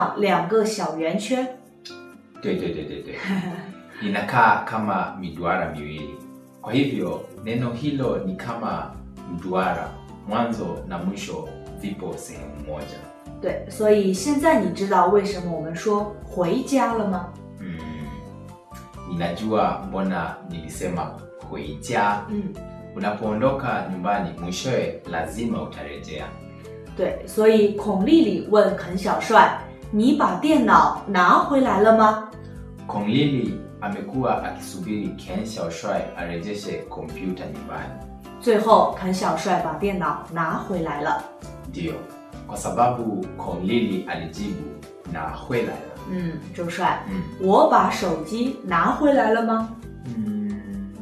两个小圆圈。 对对对对对，inakaa kama miduara miwili. Kwa hivyo neno hilo ni kama mduara, mwanzo na mwisho vipo sehemu moja. 对，所以现在你知道为什么我们说回家了吗？ Mm, ninajua mbona nilisema huija. 嗯， Unapoondoka nyumbani, mwishowe lazima utarejea. 对，所以孔丽丽问肯小帅：“你把电脑拿回来了吗 Kong Lili amekuwa akisubiri Ken Xiaoshuai arejeshe kompyuta nyumbani. ？” 最后，肯小帅把电脑拿回来了。 Ndiyo, kwa sababu Kong Lili alijibu na huelala. 嗯，周帅， Mm. 我把手机拿回来了吗？ Mm,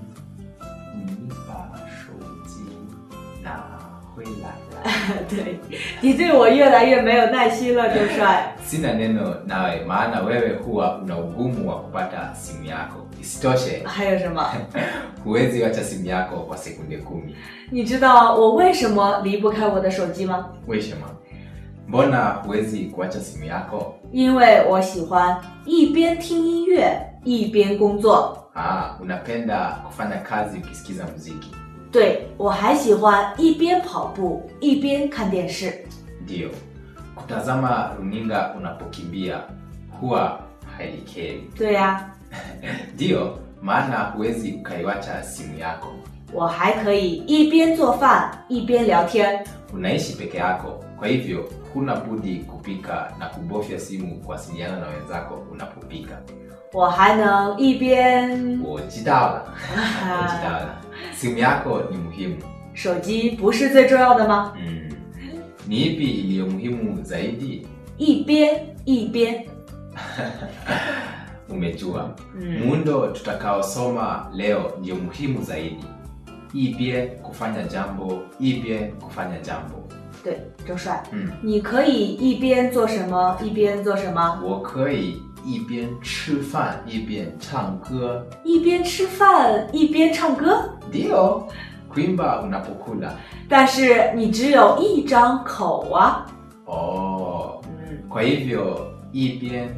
nipa shouji na huelala. 对，你对我越来越没有耐心了，周帅。 Sina neno nawe, maana wewe huwa una ugumu wa kupata simu yako. Isitoshe, 还有什么？ huwezi wacha simu yako kwa sekunde kumi. 你知道我为什么离不开我的手机吗？ Weshema, mbona huwezi kuacha simu yako? 因为我喜欢一边听音乐一边工作。 Ah, unapenda kufanya kazi ukisikiza muziki. 对，我还喜欢一边跑步一边看电视。 Ndiyo, kutazama runinga unapokimbia huwa haikeri. 对呀、 Ndiyo, maana huwezi ukaiwacha simu yako. 我还可以一边做饭一边聊天。 Unaishi peke yako, kwa hivyo huna budi kupika na kubofya simu kuwasiliana na wenzako unapopika. 我还能一边…… 我知道了，我知道了。Simu yako ni muhimu. 手机不是最重要的吗？ Mm. Ni ipi iliyo muhimu zaidi? 一边一边。 Umejua. 嗯， Muundo tutakaosoma leo ndio muhimu zaidi. Ibie kufanya jambo, ibie kufanya jambo. 对，周帅， 嗯， 你可以一边做什么一边做什么？ 我可以一边吃饭一边唱歌。 一边吃饭一边唱歌， Ndio, kuimba unapokula. 但是你只有一张口啊。 Oh, 嗯， kwa hivyo ibie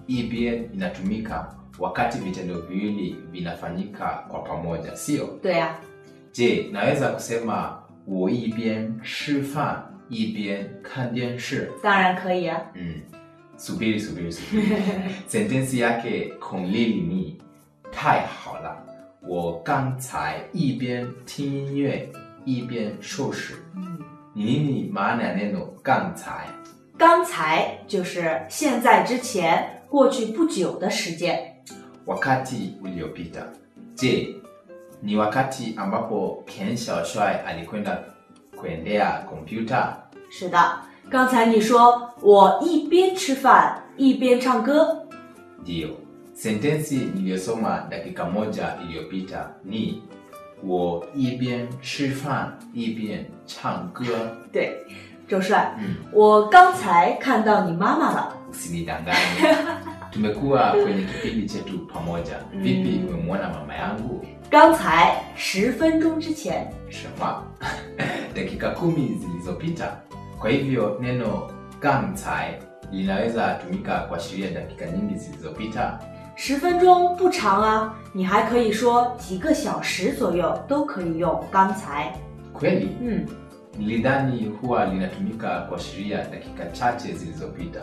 ibie inatumika wakati vitendo viwili vinafanyika kwa pamoja, sio? 对呀、 Je, naweza kusema 我一边吃饭一边看电视？ 当然可以啊。 Mm. Subiri, subiri, subiri. Sentensi yake konglili ni 太好了，我刚才一边听音乐一边收拾。 嗯， Ni nini maana ya neno 刚才？ 刚才就是现在之前，过去不久的时间。 Wakati uliopita. Je, ni wakati ambapo Ken Xiaoshuai alikwenda kuendea kompyuta? 是的，刚才你说我一边吃饭一边唱歌， Ndiyo. Sentensi niliyosoma dakika moja iliyopita ni 我一边吃饭一边唱歌。 对，周帅， 嗯， 我刚才看到你妈妈了。 usinidanganye. Tumekuwa kwenye kipindi chetu pamoja. Vipi, Mm. umemwona mama yangu? 刚才十分钟之前， Shema. dakika kumi zilizopita. Kwa hivyo neno gamcai linaweza tumika kuashiria dakika nyingi zilizopita. 十分钟不长啊，你还可以说几个小时左右都可以用刚才。 Kweli? 嗯， Nilidhani huwa linatumika kuashiria dakika chache zilizopita.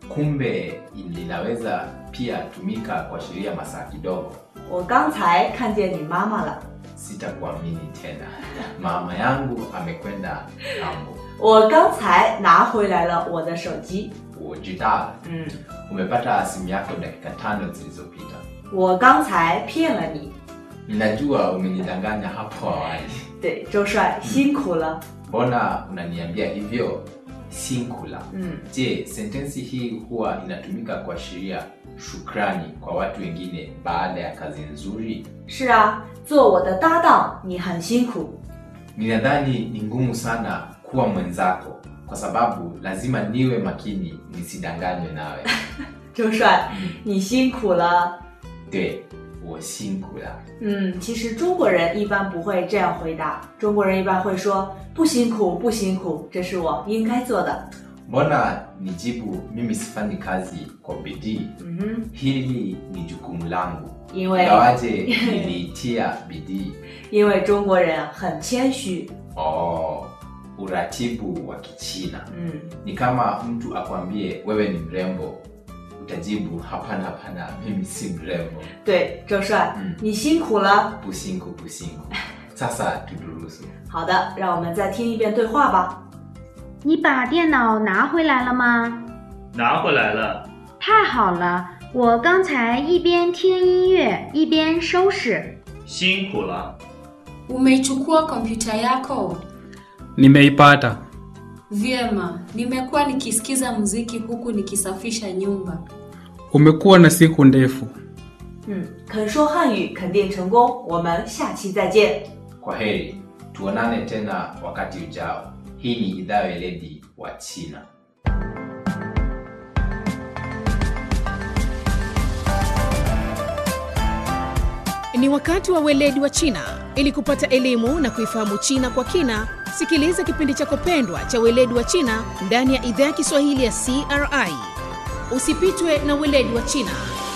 Kumbe linaweza pia tumika kuashiria masaa kidogo. 我刚才看见你妈妈了。 Sitakuamini tena. Mama yangu amekwenda ng'ambo. 我刚才拿回来了我的手机。 Ujidala. 嗯， Umepata simu yako dakika tano zilizopita. 我刚才骗了你。 Ninajua umenidanganya hapo awali. 对，周帅辛苦了。 Mbona unaniambia hivyo? Sinkula. 嗯， Je, sentensi hii huwa inatumika kuashiria shukrani kwa watu wengine baada ya kazi nzuri? 是啊，做我的搭档你很辛苦。 Ninadhani ni ngumu sana kuwa mwenzako kwa sababu lazima niwe makini nisidanganywe nawe. 周帅，你辛苦了。 对，我辛苦了。 嗯，其实中国人一般不会这样回答，中国人一般会说不辛苦不辛苦，这是我应该做的。 mbona nijibu mimi sifanyi kazi kwa bidii? Mhm. Hili ni jukumu langu, 因为 ingawaje niliitia bidii. 因为中国人很谦虚， Oh, uratibu wa Kichina 嗯， ni kama mtu akwambie wewe ni mrembo, utajibu hapana, hapana, mimi si mrembo. 对，周帅， 嗯你辛苦了。 Pusinku pusinku. Sasa tudurusu. 好的，让我们再听一遍对话吧。 你把电脑拿回来了吗？ 拿回来了。 太好了，我刚才一边听音乐一边收拾。 辛苦了。 Umeichukua kompyuta yako? Nimeipata. Vyema, nimekuwa nikisikiza muziki huku nikisafisha nyumba. Umekuwa na siku ndefu. 嗯，肯说汉语肯定成功，我们下期再见。 Kwa heri, tuonane tena wakati ujao. Hii ni idhaa ya weledi wa China. Ni wakati wa weledi wa China. Ili kupata elimu na kuifahamu China kwa kina, sikiliza kipindi chako pendwa cha weledi wa China ndani ya idhaa ya Kiswahili ya CRI. Usipitwe na weledi wa China.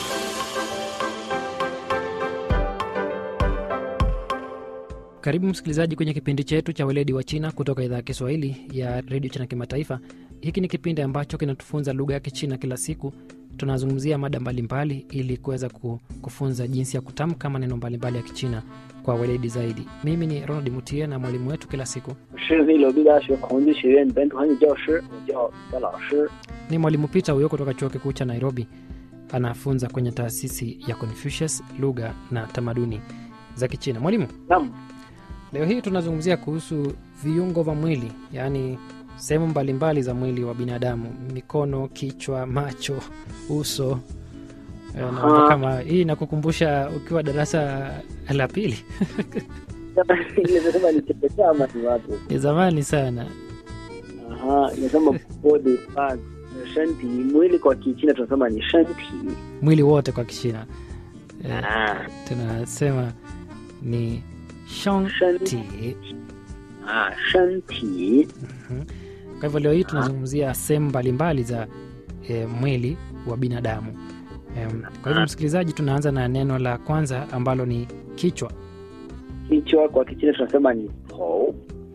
Karibu msikilizaji kwenye kipindi chetu cha weledi wa China kutoka idhaa ya Kiswahili ya redio China Kimataifa. Hiki ni kipindi ambacho kinatufunza lugha ya Kichina kila siku. Tunazungumzia mada mbalimbali ili kuweza ku- kufunza jinsi ya kutamka maneno mbalimbali ya Kichina kwa weledi zaidi. Mimi ni Ronald Mutie na mwalimu wetu kila siku 是内罗毕大学孔子学院本土汉语教师，我叫戴老师。 ni mwalimu Peter huyo kutoka chuo kikuu cha Nairobi. Anafunza kwenye taasisi ya Confucius lugha na tamaduni za Kichina. Mwalimu, 那么 Leo hii tunazungumzia kuhusu viungo vya mwili, yaani sehemu mbalimbali za mwili wa binadamu: mikono, kichwa, macho, uso. Eh, naona Aha. kama hii inakukumbusha ukiwa darasa la pili, inasema ni chekechea ama ni wapi? ni zamani sana. Aha, inasema body part, shanti. Mwili kwa Kichina tunasema ni shanti. Mwili wote kwa Kichina eh, Ah, tunasema ni shanti. shanti. Ah, shanti. Kwa hivyo leo hii tunazungumzia sehemu mbalimbali za e, mwili wa binadamu. Em, Kwa hivyo msikilizaji, tunaanza na neno la kwanza ambalo ni kichwa. Kichwa kwa Kichina tunasema ni tou.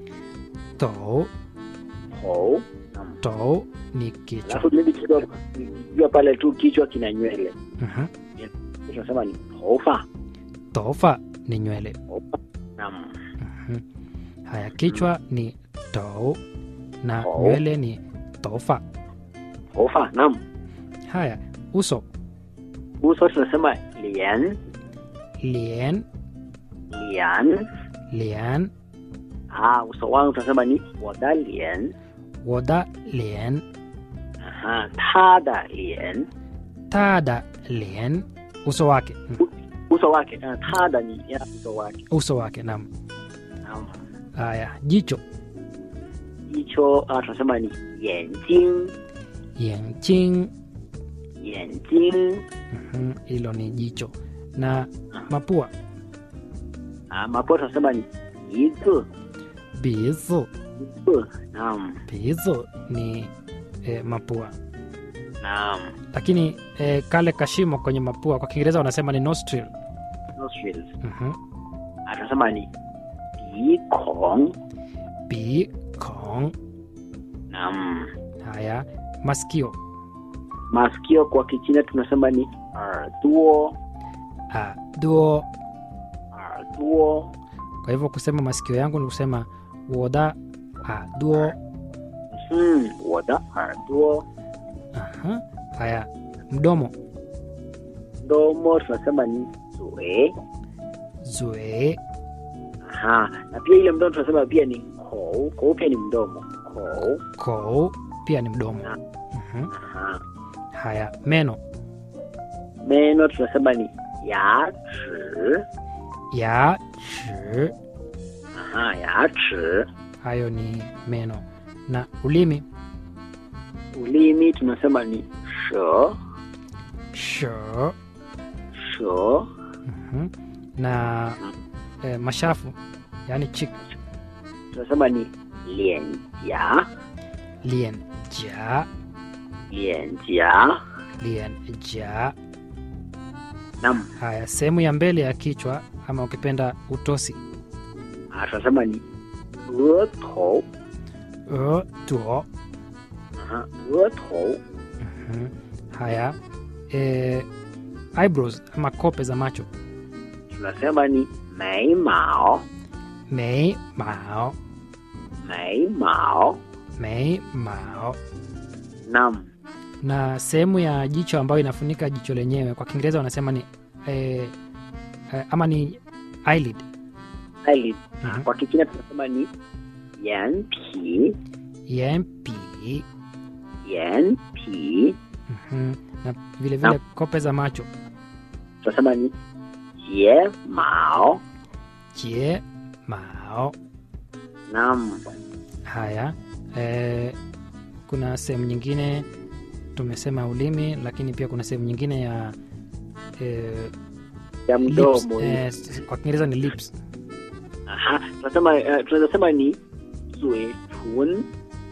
To, Tou. Naam. to ni kichwa. Alafu mimi kichwa kichwa pale tu kichwa kina nywele. Mhm. Tunasema ni toufa. Tofa ni nywele. Naam. Mhm. Haya, kichwa ni to na To. nywele ni tofa. Toufa. Naam. Haya, uso Uso tunasema lian. lien, Lian. lian, Ah, uso wangu tunasema ni wada lian. woda lien, Aha, tada lian. tada lien, uso wake. Mhm. Uso wake. Ah, tada ni ya uso wake. Uso wake, naam. Naam. Haya, jicho Jicho ah, tunasema ni yanjing. yanjing, Yanjing. Mhm, hilo ni jicho. Na mapua Ah, mapua tunasema ni yizi. bizu, Yizi. Naam. bizu ni e, mapua, Naam. lakini e, kale kashimo kwenye mapua kwa Kiingereza wanasema ni nostril. Nostrils. Mhm. Ah, tunasema ni bikong. Bi kong. Naam. Haya, masikio Masikio kwa Kichina tunasema ni arduo. a duo. Arduo. Kwa hivyo kusema masikio yangu ni kusema woda a duo. Hmm, wada arduo. Aha. Haya, mdomo Mdomo tunasema ni zue. zue. Aha. Na pia ile mdomo tunasema pia ni kou. Kou pia ni mdomo. Kou. Kou pia ni mdomo. Mhm. Aha. Haya, meno Meno tunasema ni yachi. ya chi. Aha, yachi. Hayo ni meno. Na ulimi Ulimi tunasema ni sho. sho. Sho. Mhm. Na e, mashafu yaani chik Tunasema ni lienjia. lien jia, 脸颊。 lian jia. Naam. Haya, sehemu ya mbele ya kichwa ama ukipenda utosi. Ah, tunasema ni 额头。 E, tuo. Aha, 额头。 Mhm. Haya, e, eyebrows ama kope za macho. tunasema ni 眉毛。 Mei mao, 眉毛。 mei mao. Naam. Na sehemu ya jicho ambayo inafunika jicho lenyewe kwa Kiingereza wanasema ni e, e, ama ni eyelid. eyelid. Mhm. Kwa Kichina tunasema ni 眼皮。 Yempi. 眼皮。 Mhm. Na vile vile Naam. kope za macho. tunasema ni 睫毛。 Jie mao. Naam. Haya, e, kuna sehemu nyingine tumesema ulimi, lakini pia kuna sehemu nyingine ya e, ya lips, mdomo. e, s- kwa Kiingereza ni lips. Aha, tunasema eh, tunaweza sema ni 嘴唇。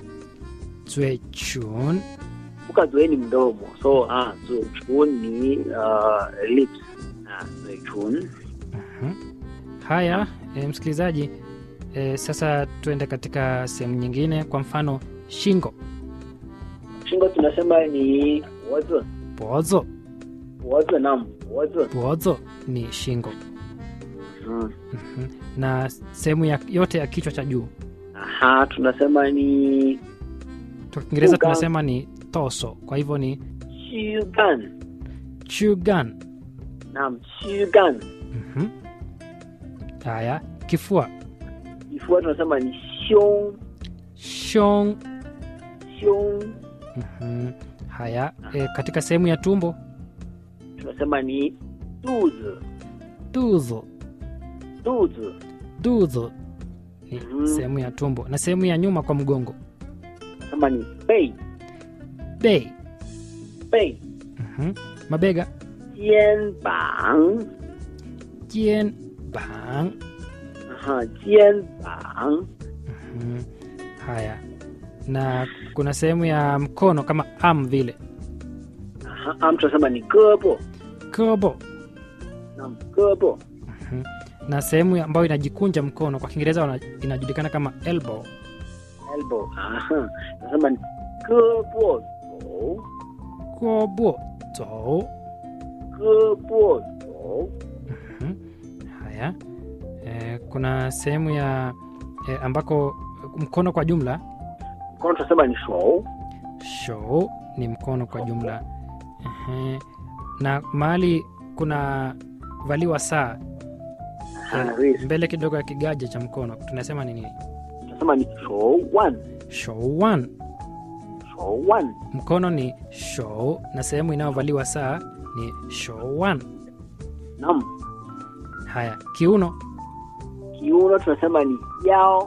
Zue chun. Kumbuka 嘴 ni mdomo, so ah, 嘴唇ni uh, lips. Ah, 嘴唇。 Mhm. Haya, e, msikilizaji, e, sasa tuende katika sehemu nyingine, kwa mfano shingo, Shingo tunasema ni 脖子。 bozo. 脖子 naam, 脖子。 Bozo ni shingo. Mm. Mhm. Na sehemu ya, yote ya kichwa cha juu Aha, tunasema ni kwa Kiingereza Chugan. tunasema ni toso, kwa hivyo ni 躯干。 chugan. Naam, 躯干。 Mhm. Haya, kifua, Kifua tunasema ni 胸。 shong. 胸 Mhm. Haya, e, katika sehemu ya tumbo, tunasema ni 肚子。 tuzo. 肚子 Duzo ni Mhm. sehemu ya tumbo, na sehemu ya nyuma kwa mgongo, tunasema ni 背。 bei. 背。 Mhm. Mabega, 肩膀。 jien bang. Aha, 肩膀。 Mhm. Haya, na kuna sehemu ya mkono kama arm vile, Aha, am tunasema ni 胳膊。 kobo. Naam, 胳膊。 Mhm. na sehemu ya- ambayo inajikunja mkono kwa Kiingereza wana- inajulikana kama elbow. elbow. Aha, tunasema ni 胳膊肘。 Kobo zo. 胳膊肘。 Mhm. Haya, e, kuna sehemu ya e, ambako mkono kwa jumla mkono tunasema ni 手。 show ni mkono kwa jumla. Ehe. Na mahali kuna valiwa saa Aha, e, wrist. mbele kidogo ya kigaja cha mkono tunasema ni nini? tunasema ni 手腕。 Show one. 手腕。 Mkono ni show na sehemu inayovaliwa saa ni show one. Naam, Haya, kiuno kiuno tunasema ni 腰。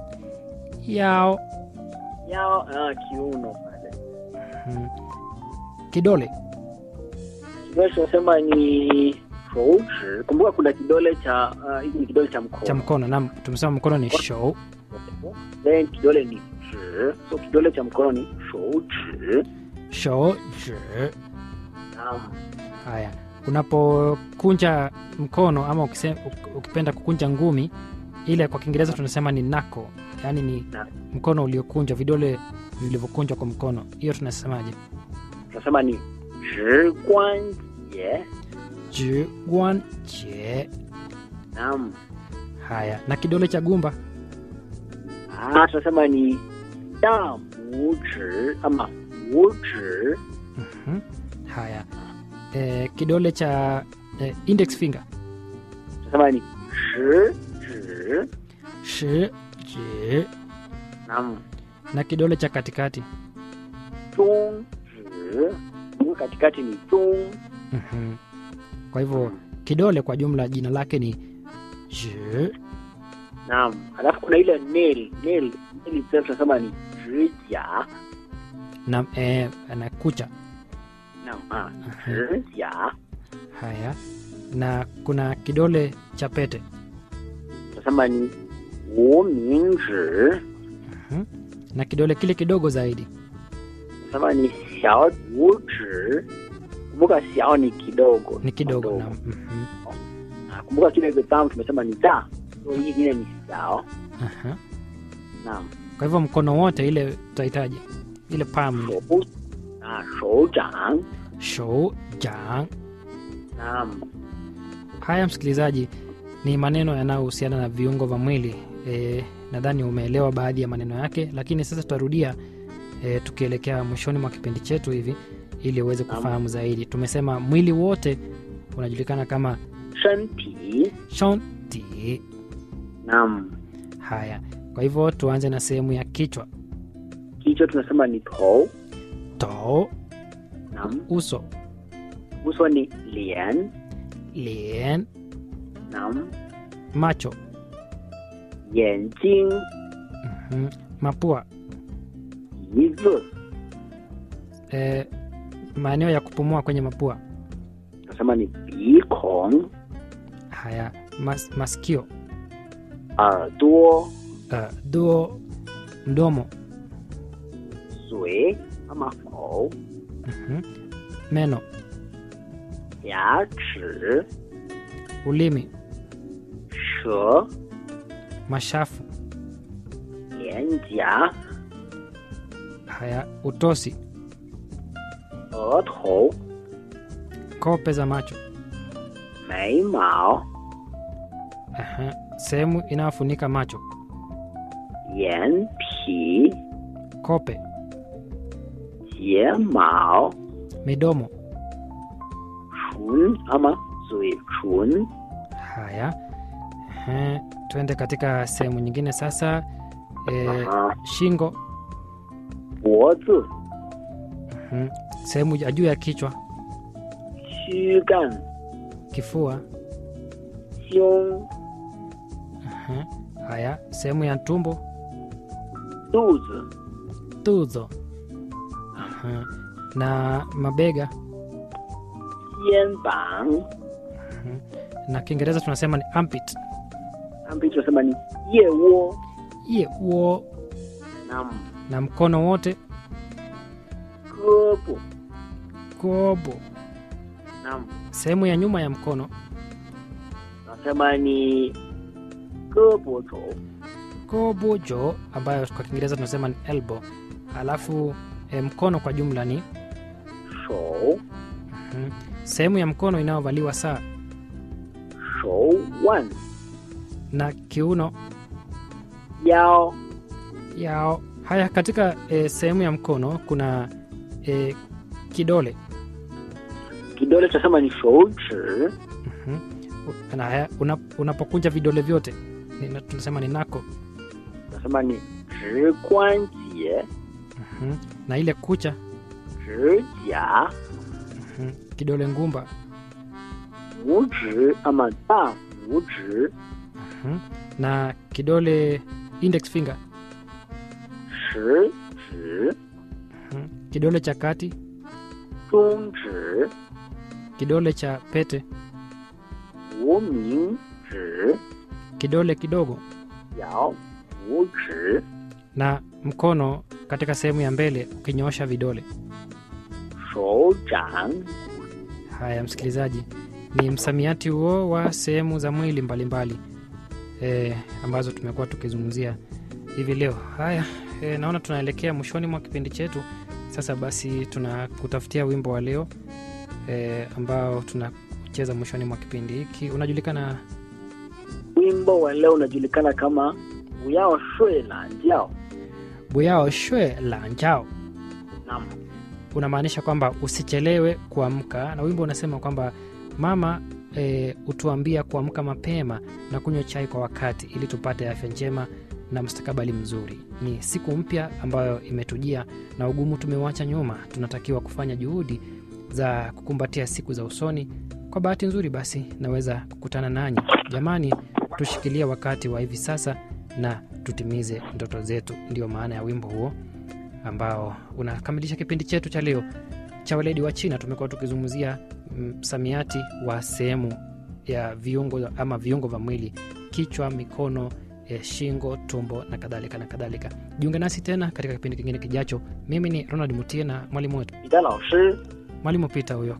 yao. 腰啊，kiuno pale. Mhm. Kidole Kidole tunasema ni 手指。Kumbuka kuna kidole cha ah, hiki ni kidole cha mkono. cha mkono nam, tumesema mkono ni show. Then kidole ni 指。So kidole cha mkono ni 手指。 Show zhi. Naam. Haya, unapokunja mkono ama ukise, uk- ukipenda kukunja ngumi, ile kwa Kiingereza tunasema ni knuckle, yaani ni Knuckle. mkono uliokunjwa, vidole vilivyokunjwa kwa mkono. Hiyo tunasemaje? Tunasema ni 指关节。 Ji guan jie. Naam. Haya, na kidole cha gumba Ah, tunasema ni 大拇指 ama 五指。 Mhm. Haya, e, kidole cha e, index finger tunasema ni 食指。 shi ji, Naam. na kidole cha katikati 中指。Kumbuka katikati ni 中。 Mhm. Kwa hivyo kidole kwa jumla jina lake ni ji. Naam. Alafu kuna ile nail, nail, nail itself tunasema ni 指甲。 na, e, na kucha. Naam. Ah, 指甲。 Haya, na kuna kidole cha pete tunasema ni 无名指。 Mhm. na kidole kile kidogo zaidi Nasema ni xiao wu zhi. Kumbuka xiao ni kidogo. ni kidogo Kidogo. na mhm, Na kumbuka kile exam tumesema ni da. So hii ingine ni xiao. aha. Naam. kwa hivyo mkono wote ile tutahitaji ile palm ile Shou. Ah, shou zhang. shou jang Naam. haya msikilizaji ni maneno yanayohusiana na viungo vya mwili e, nadhani umeelewa baadhi ya maneno yake lakini sasa tutarudia e, tukielekea mwishoni mwa kipindi chetu hivi ili uweze kufahamu zaidi tumesema mwili wote unajulikana kama 身体 shonti naam haya kwa hivyo tuanze na sehemu ya kichwa kichwa tunasema ni tou to naam uso uso ni lian lien naam macho 眼睛 mhm, mapua 鼻子 e, maeneo ya kupumua kwenye mapua tunasema ni 鼻孔 haya mas, masikio 耳朵 uh, duo mdomo 嘴ama口 mhm, meno 牙齿 ulimi 舌 mashafu 脸颊 haya utosi 额头 kope za macho 眉毛 Aha, sehemu inayofunika macho 眼皮 kope 睫毛 midomo 唇ama 嘴唇 haya Aha, tuende katika sehemu nyingine sasa e, Aha. shingo 脖子 mhm, sehemu ya juu ya kichwa 躯干 kifua 胸 Aha, haya sehemu ya tumbo 肚子 tuzo Aha, na mabega 肩膀 na kiingereza tunasema ni armpit ambapo tunasema ni 腋窝 ye uo na na mkono wote 胳膊 kobo na sehemu ya nyuma ya mkono tunasema ni 胳膊肘 kobojo ambayo kwa kiingereza tunasema ni elbow alafu e, mkono kwa jumla ni 手 mhm, sehemu ya mkono inayovaliwa saa 手腕 na kiuno 腰 yao haya katika e, sehemu ya mkono kuna e, kidole kidole tunasema ni 手指 Mhm. U- na haya una, unapokunja vidole vyote ni- tunasema ni nako tunasema ni 指关节 Mhm. na ile kucha 指甲 mhm, kidole ngumba 拇指 ama 大拇指 mhm, na kidole index finger 食指 mhm, kidole cha kati 中指 kidole cha pete 无名指 kidole kidogo 小拇指 na mkono katika sehemu ya mbele ukinyoosha vidole 手掌 haya msikilizaji ni msamiati huo wa sehemu za mwili mbalimbali e, ambazo tumekuwa tukizungumzia hivi leo haya e, naona tunaelekea mwishoni mwa kipindi chetu sasa basi tunakutafutia wimbo wa leo e, ambao tunacheza mwishoni mwa kipindi hiki unajulikana wimbo wa leo unajulikana kama 不要睡懒觉 buyao shwe la njao Naam. unamaanisha kwamba usichelewe kuamka na wimbo unasema kwamba mama e, utuambia kuamka mapema na kunywa chai kwa wakati ili tupate afya njema na mustakabali mzuri ni siku mpya ambayo imetujia na ugumu tumeuacha nyuma tunatakiwa kufanya juhudi za kukumbatia siku za usoni kwa bahati nzuri basi naweza kukutana nanyi jamani tushikilie wakati wa hivi sasa na tutimize ndoto zetu ndiyo maana ya wimbo huo ambao unakamilisha kipindi chetu cha leo cha weledi wa china tumekuwa tukizungumzia msamiati wa sehemu ya viungo ama viungo vya mwili kichwa mikono e, shingo tumbo na kadhalika na kadhalika jiunge nasi tena katika kipindi kingine kijacho mimi ni ronald mutie na mwalimu wetu 彼得老师 mwalimu pita huyo